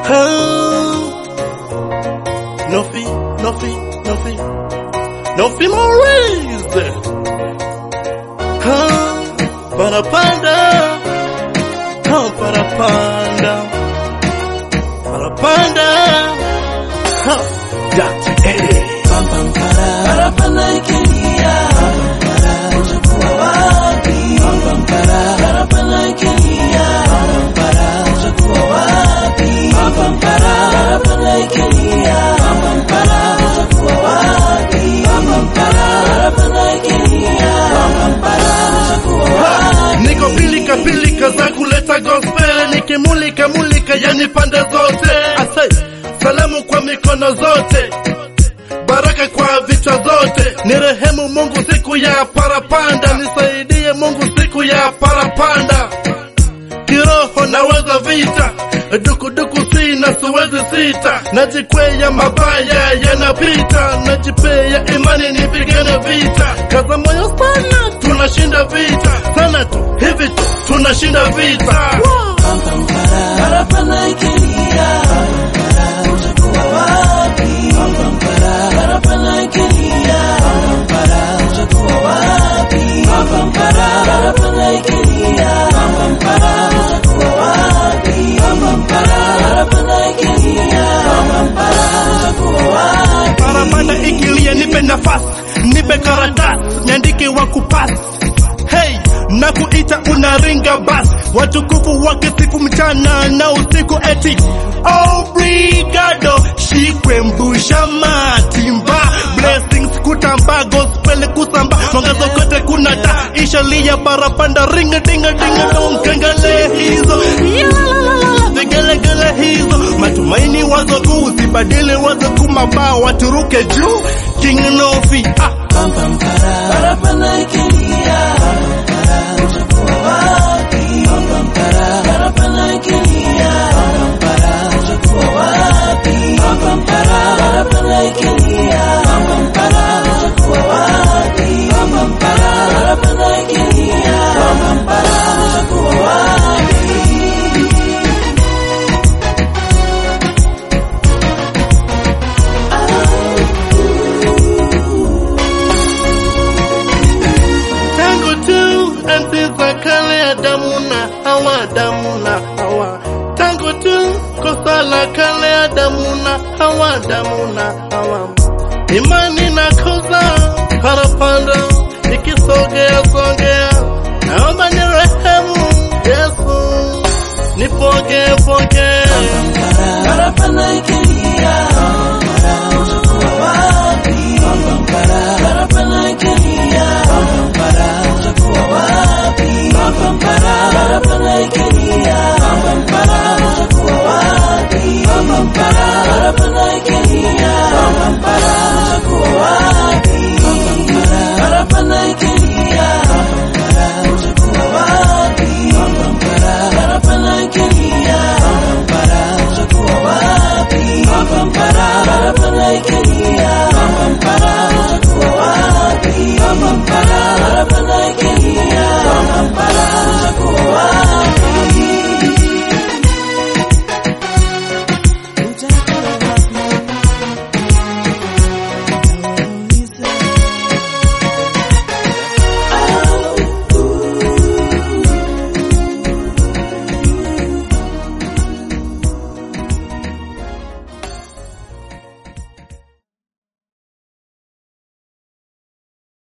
No fee, no fee, no fee, no fee Maurice. Huh, parapanda, huh, parapanda, parapanda, huh, Dr. Eddie. Parapanda ikilia, utakuwa wapi? Parapanda ikilia, utakuwa wapi? Parapanda ikilia, utakuwa wapi? Parapanda ikilia, utakuwa wapi? Niko pilika pilika za kuleta gospel, nikimulika mulika yani pande zote. Asai, salamu kwa mikono zote, baraka kwa vichwa zote. Nirehemu Mungu siku ya parapanda, nisaidie Mungu siku ya parapanda. Kiroho naweza vita, dukuduku sina siwezi sita, najikwea mabaya yanapita, najipea imani nipigane vita, kaza moyo sana, tunashinda vita sana tu hivi tu tunashinda vita. Parapanda ikilia, utakuwa wapi? Parapanda ikilia, utakuwa wapi? Parapanda ikilia, utakuwa wapi? Parapanda ikilia, utakuwa wapi? Parapanda ikilia, nipe nafasi, nipe karatasi, niandike wa kupasi. Hey, na kuita unaringa basi, watukufu wakisifu mchana na usiku eti obrigado, shikwe mbusha matimba blessings kutamba gospel kusamba mwangazo kote kuna taa ishalia parapanda ringa dinga dinga dong kengele hizo Yalalalala, vigelegele hizo matumaini wazo kuu zibadili wazo kumabao waturuke juu king nofi ah. Parapanda ikilia, utakuwa wapi? Parapanda ikilia, utakuwa wapi? Parapanda ikilia, utakuwa wapi? Parapanda ikilia, utakuwa wapi? tangu tu enzi za kale Adamu na Hawa, Adamu na Hawa, tangu tu kosa la kale Adamu na Hawa, Adamu na Hawa, imani na kosa parapanda ikisogea sogea, naomba ni rehemu Yesu, nipokee pokee Parapanda ikilia, utakuwa wapi? Parapanda ikilia, utakuwa wapi? Parapanda ikilia